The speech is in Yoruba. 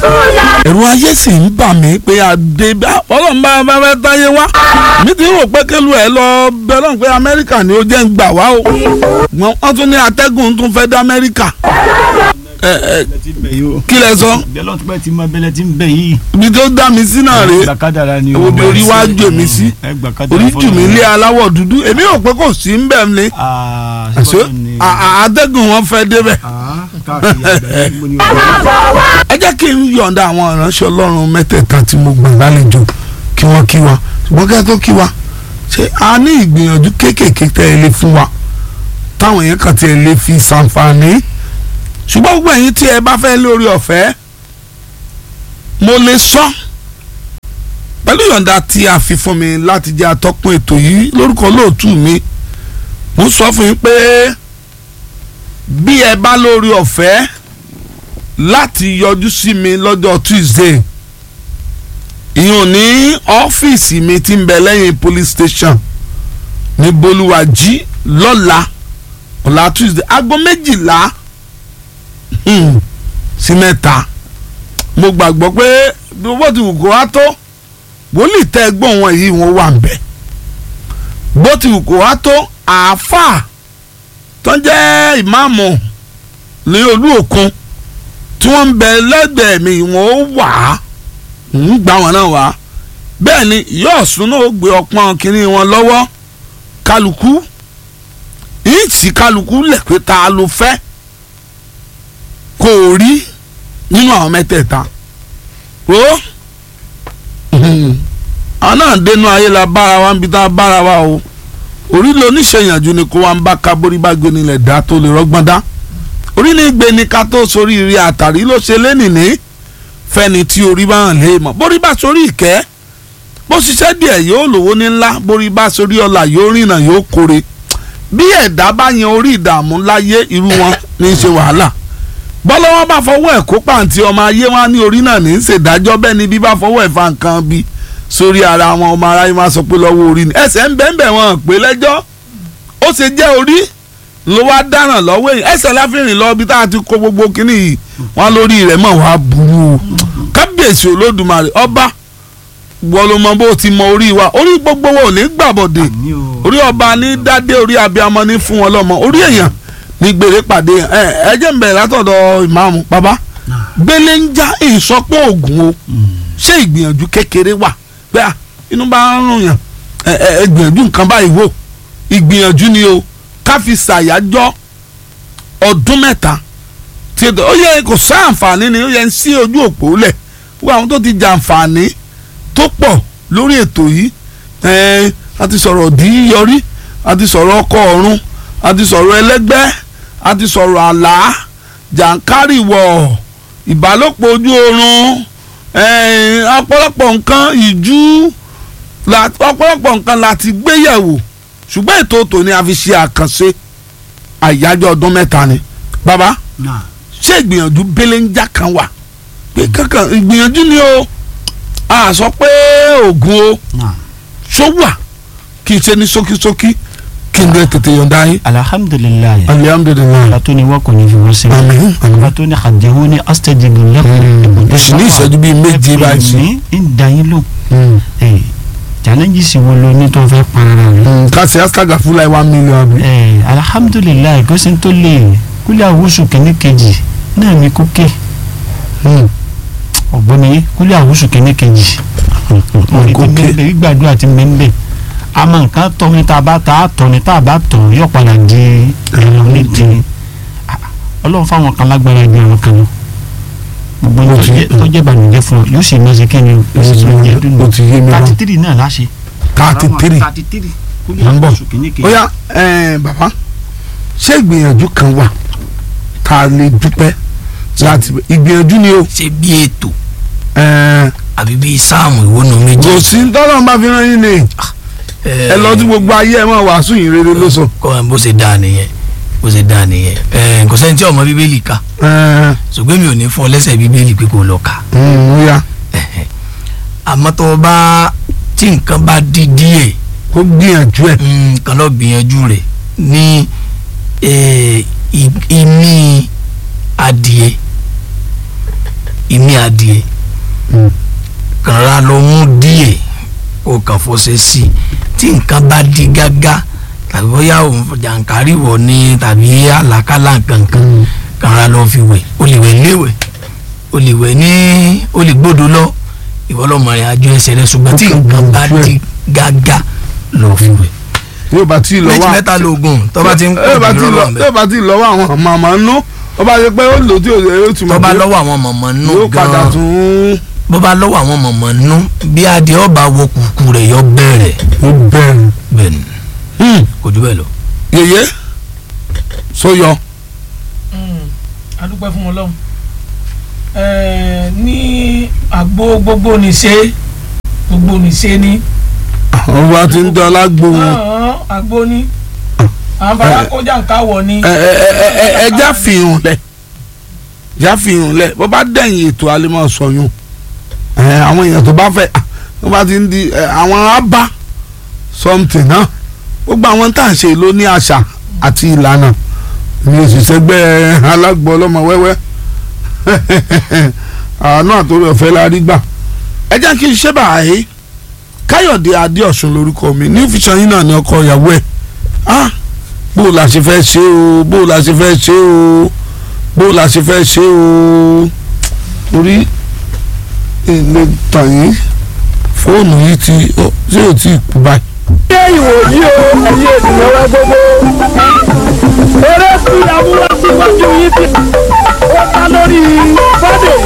ẹ̀rù ayé sì ń bà mí pé adé bá ọlọ́run bá bá fẹ́ táyé wá mi ti rò pé kélú ẹ̀ lọ bẹ́ẹ̀ lọ́n pé amẹ́ríkà ni ó jẹ́ ń gbà wá o wọ́n tún ní atẹ́gùn tún fẹ́ dá amẹ́ríkà ẹ ẹ kí lẹ sọ bẹ́lọ̀ tó bẹ́ẹ̀ ti mọ bẹ́lẹ̀ tí ń bẹ̀ yìí. ibi tó dá mi sí náà rèé gbàkádàrà ni Èwo bí orí wá jò mí sí? orí jù mí lé aláwọ̀ dúdú èmi rò pé kò sí ń bẹ̀ ni àṣé à- à- atẹ́gùn wọn fẹ́ débẹ̀ ẹ jẹ́ kí n yọ̀ǹda àwọn ìránṣẹ́ ọlọ́run mẹ́tẹ̀ẹ̀ta tí mo gbà lálejò kí wọ́n kí wa ṣùgbọ́n kí wọ́n tó kí wa ṣé a ní ìgbìyànjú kéékèèké tẹ́ ẹ lé fún wa táwọn èèyàn kan tí ẹ lè fi ṣàǹfààní ṣùgbọ́n gbogbo ẹ̀yin tí ẹ bá fẹ́ lórí ọ̀fẹ́ mo lè sọ pẹ̀lú ìyọ̀ǹda tí a fi fún mi láti jẹ́ atọ́kùn ètò yìí lórúkọ lóòtú mi mo sọ fún yín pé bí ẹ bá lórí ọ̀fẹ́ láti yọjú sí mi lọ́jọ́ Tuesday ìyọ̀n ní ọ́fíìsì mi tí ń bẹ lẹ́yìn police station ní bolúwàjí lọ́la ọ̀la Tuesday aago méjìlá hmm, sí mẹ́ta mo gbàgbọ́ pé bí owó ti wù kó wá tó wòlíì tẹ́ gbọ́n wọn yìí wọ́n wà ń bẹ̀ bó ti wù kó wá tó àáfàá tó ń jẹ́ ìmáàmù ní olú òkun tí wọ́n ń bẹ lẹ́gbẹ̀ẹ́ mi wọ́n ó wà á ń gbà wọn náà wá bẹ́ẹ̀ ni yóò sún náà ó gbé ọpọ́n kínní wọn lọ́wọ́ kálukú yìí tí kálukú lẹ̀ pé ta ló fẹ́ kò rí nínú àwọn mẹ́tẹ̀ẹ̀ta o àwọn náà dénú ayé la bára wa ń bi tá a bára wa o orí ló níṣẹ̀yànjú ni kó wa ń bá ká borí bá gbé nílẹ̀ dá tó lè rọ́gbọ́n dá orí ní gbé ni ká tó sórí rí àtàrí ló ṣe lénìní fẹ́ni tí orí bá hàn lé mọ̀ borí bá sórí ìkẹ́ bó ṣiṣẹ́ díẹ̀ yóò lówó ní ńlá borí bá sórí ọlà yóò rìnà yóò kórè bí ẹ̀dá bá yan orí ìdààmú láyé irú wọn ní í ṣe wàhálà bọ́lọ́wọ́ bá fọwọ́ ẹ̀ kó pàǹtí ọmọ ayé wọn ní orí náà ní í ṣèdájọ́ bẹ́ẹ̀ ni bí bá fọwọ́ ẹ̀ fa nǹkan bí sórí ara wọn ọmọ aráyé máa sọ pé lọ́wọ́ orí ni ẹsẹ̀ ń bẹ́ẹ̀ bẹ́ẹ̀ wọn pé lẹ́jọ́ ó ṣe jẹ́ orí ló wá dáràn lọ́wọ́ èyí ẹsẹ̀ láfihàn lọ bí tá a ti kó gbogbo kínní yìí wọn lórí rẹ̀ mọ̀ wá burú o kábíyèsí olódùmarè ọba wọ́n ló mọ bó ti mọ orí wa orí gbogbo wa ò ní gbàbọ̀dè orí ọba ní dádé orí abiyamọ ní fún wọn lọ́mọ orí èèyàn ní gbèrè pàdé ẹ ẹ jẹ́ ń bẹ̀rẹ̀ látọ̀dọ̀ ìmáàmù bàbá gbélé ń já ìsọpọ̀ ògùn o ṣé ìgbìyànjú kékeré wà pé à inú bá ń rùn yàn ẹ ẹ ẹ gbìyànjú nǹkan báyìí wò ìgbìyànjú ni o ká fi ṣàyájọ́ ọdún mẹ́ta tí ó yẹ kò sí àǹfààní ni ó yẹ ń sí ojú òpó lẹ̀ wọ́n àwọn tó ti jàǹfààní tó pọ̀ lórí ètò yìí ẹ̀ẹ́n a ti sọ̀rọ̀ dí yọrí a ti sọ̀rọ̀ ọkọ̀ ọ̀run a ti sọ̀rọ̀ ẹlẹ́gbẹ́ a ti sọ̀rọ̀ àlá jàǹkárìwọ̀ ìbálòpọ̀ ojú oorun ẹ̀ẹ́n ọ̀pọ̀lọpọ̀ nǹkan ìjú la- ọ̀pọ̀lọpọ̀ nǹkan la ti gbé yẹ̀wò ṣùgbọ́n ètò tòní a fi ṣe àkànṣe àyájọ́ ọdún mẹ́ta ni bàbá ṣé ìgbìyànjú belenja kan wà pé kankan ìgbìyànjú ni o a sọ pé oògùn o ṣó wà kí n ṣe ní ṣókíṣókí kí n lè tètè yọ̀ǹda yín. alhamdulilayi alihamudulilayi. ala tó ní wọ́n kò ní fi wọ́n sílẹ̀ àmín ala tó ní àdéhùn ní astajibu lẹ́kùn. mo sì ní ìṣẹ́jú bíi méje báyìí sí. ní ń da yín lò challenges wo ló ní tó fẹ́ para rẹ̀. ká ṣe astaga fún láì one million àbí. ẹ alhamdulilayi kó sì ń tó lè kúlẹ̀ àwùsù kìíní kejì náà ní kókè ọ̀gbọ́n yé kúlẹ̀ àwùsù kìíní kejì orí tó kókè. mẹ́ńbẹ́ gbígbàdúrà ti mẹ́ńbẹ́ àmọ́ nǹkan tọ́ ní tá a bá ta á tọ́ ní tá a bá tọ́ yóò padà di ẹ̀rọ nídìí ọlọ́run fáwọn kan lágbára ju àwọn kan lọ gbogbo ní Ó tó ti- jẹ́- tó jẹ́ ìbànújẹ́ fún ọ yóò sì máa ṣe kí ni o sì máa jẹ́ dùnú ó ti yé mi wá. thirty three náà láṣẹ. thirty three thirty three Mo ń bọ̀. oṣù kìíní kejì. ó yá ẹ̀ẹ́n, bàbá ṣé ìgbìyànjú kan wà tá a lè dúpẹ́ láti ìgbìyànjú ni o. ṣe bí ètò ẹ̀ẹ́n, àbí bí sáàmù ìwónú méjì. kò sí tọ́lọ́ bá fi rán yín ni ẹ lọ sí gbogbo ayé ẹ máa wàásù yìí rere ló sọ. kọ́ ẹ bó ṣe dáa nìyẹn bó ṣe dáa nìyẹn ẹ kò sẹ́ni tí ọmọ bíbélì ka ẹ̀ẹ́n, ṣùgbọ́n mi ò ní fún ọ lẹ́sẹ̀ bíbélì pé kò lọ kà mm, ó yá àmọ́ tó o bá tí nǹkan bá di díẹ̀ kó gbìyànjú ẹ̀. nǹkan lọ gbìyànjú rẹ̀ ní eh, i- imí adìẹ ìmí adìẹ Mm. kàn ra lọ mú díẹ̀ kó kàn fọṣẹ sí i tí nǹkan bá di gágá tàbí bóyá òun jàǹkárí wọ̀ ni tàbí àlàkálà kankan kàn ra lọ fi wẹ̀ o lè wẹ̀ léwẹ̀ o lè wẹ̀ ní o lè gbọ́dọ̀ lọ ìwọ lọ́mọ rẹ̀ àjọ ẹsẹ̀ rẹ̀ ṣùgbọ́n tí nǹkan bá di gágá lọ fi wẹ̀ yóò bá tí ì lọ méjì wá mẹ́ta lóògùn tó bá ti ń yóò bá pọ̀ tí ì jù lọ lọ́wọ́ yóò bá tí ì lọ wá àwọn màmá nú ó bá yẹ pé ó lò tí ò yóò tún tó mọ̀ bá pé lọ́wọ́ àwọn mọ̀mọ́ nù yóò padà gan-an tún bó bá lọ́wọ́ àwọn mọ̀mọ́ nù bí adìẹ ọba wo kùkù rẹ̀ yọ bẹ̀rẹ̀ ó bẹ̀rù. bẹ́ẹ̀ ni kò jù bẹ́ẹ̀ lọ. yèyé sóyọ adúpẹ́ fún ọlọ́run ẹ̀ẹ́ ní àgbo gbogbo nìṣe gbogbo nìṣe ní àwọn bá ti ń dán lágbo wọn ọ̀hún àgbo ní àwọn bàbá kọjá nǹkan wọ̀ ní. ẹ ẹ ẹ ẹ ẹ já fihàn lẹ já fihàn lẹ bó bá dẹ̀yìn ètò alimọ̀ sọyún ẹ àwọn èèyàn tó bá fẹ́ tó bá ti ń di ẹ àwọn abá something náà gbogbo àwọn tá à ń ṣe ló ní àṣà àti ìlànà ní òṣìṣẹ́ gbẹ́ alágbó ọlọ́mọ wẹ́wẹ́ àánú àtòrí ọ̀fẹ́ la rí gbà ẹ jẹ́ kí n ṣe báyìí káyọ̀dé adéọ̀sùn lórúkọ mi ní òfìsàn yín náà ní ọkọ ìyàwó ẹ̀ ah bó o la ṣe fẹ́ ṣe o bó o la ṣe fẹ́ ṣe o bó o la ṣe fẹ́ ṣe o torí ilé tàn yín fóònù yìí ti ọ ṣé ò tí ì kú báyìí. ṣé ìwòyí o ẹ̀yin ènìyàn wa gbogbo eré tí amúrásíwájú yìí ti ó ká lórí fọ́dé